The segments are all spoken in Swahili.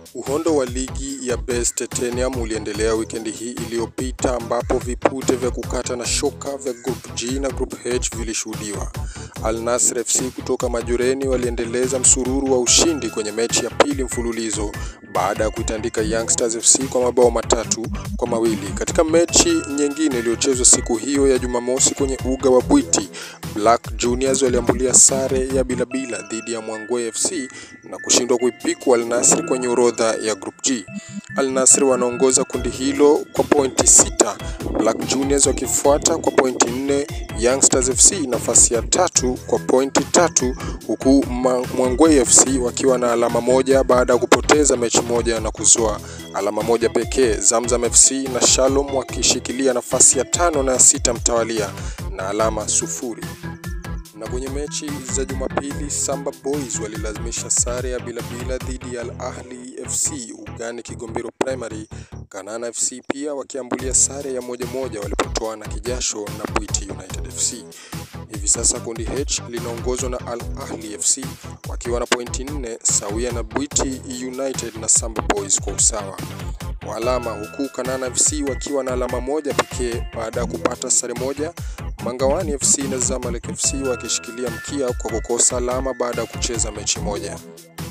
Uhondo wa ligi ya Best Titanium uliendelea wikendi hii iliyopita ambapo vipute vya kukata na shoka vya Group G na Group H vilishuhudiwa. Al Nassr FC kutoka Majoreni waliendeleza msururu wa ushindi kwenye mechi ya pili mfululizo baada ya kuitandika Youngsters FC kwa mabao matatu kwa mawili. Katika mechi nyingine iliyochezwa siku hiyo ya Jumamosi kwenye uga wa Bwiti, Black Juniors waliambulia sare ya bila bila dhidi ya Mwangwe FC na kushindwa kuipiku Al Nassr kwenye orodha ya Group G. Al Nassr wanaongoza kundi hilo kwa pointi sita, Black Juniors wakifuata kwa pointi nne, Youngsters FC nafasi ya tatu kwa pointi tatu, huku Mwangwe FC wakiwa na alama moja baada ya kupoteza mechi moja na kuzoa alama moja pekee. Zamzam FC na Shalom wakishikilia nafasi ya tano na ya sita mtawalia na alama sufuri na kwenye mechi za Jumapili Samba Boys walilazimisha sare ya bila bila dhidi ya Al Ahli FC ugani Kigombero Primary. Kanana FC pia wakiambulia sare ya moja moja walipotoana kijasho na Bwiti United FC. Hivi sasa kundi H linaongozwa na Al Ahli FC wakiwa na pointi nne sawia na Bwiti United na Samba Boys kwa usawa wa alama, huku Kanana FC wakiwa na alama moja pekee baada ya kupata sare moja Mangawani FC na Zamalek FC wakishikilia mkia kwa kukosa alama baada ya kucheza mechi moja.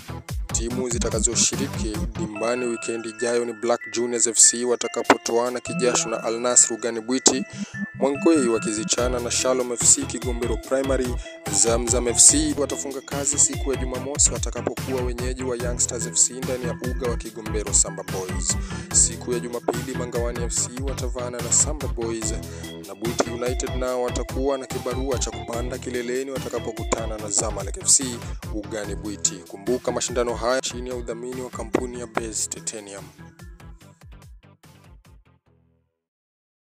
Timu zitakazoshiriki dimbani wikendi ijayo ni Black Juniors FC watakapotoana kijasho na Al Nassr ugani Bwiti, Mwangwei wakizichana na Shalom FC Kigombero Primary. Zamzam FC watafunga kazi siku ya Jumamosi watakapokuwa wenyeji wa Youngsters FC ndani ya uga wa Kigombero Samba Boys. Siku ya Jumapili Mangawani FC watavana na Samba Boys na Bwiti United nao watakuwa na kibarua cha kupanda kileleni watakapokutana na Zamalek FC ugani Bwiti. Kumbuka mashindano haya chini ya udhamini wa kampuni ya Best Titanium.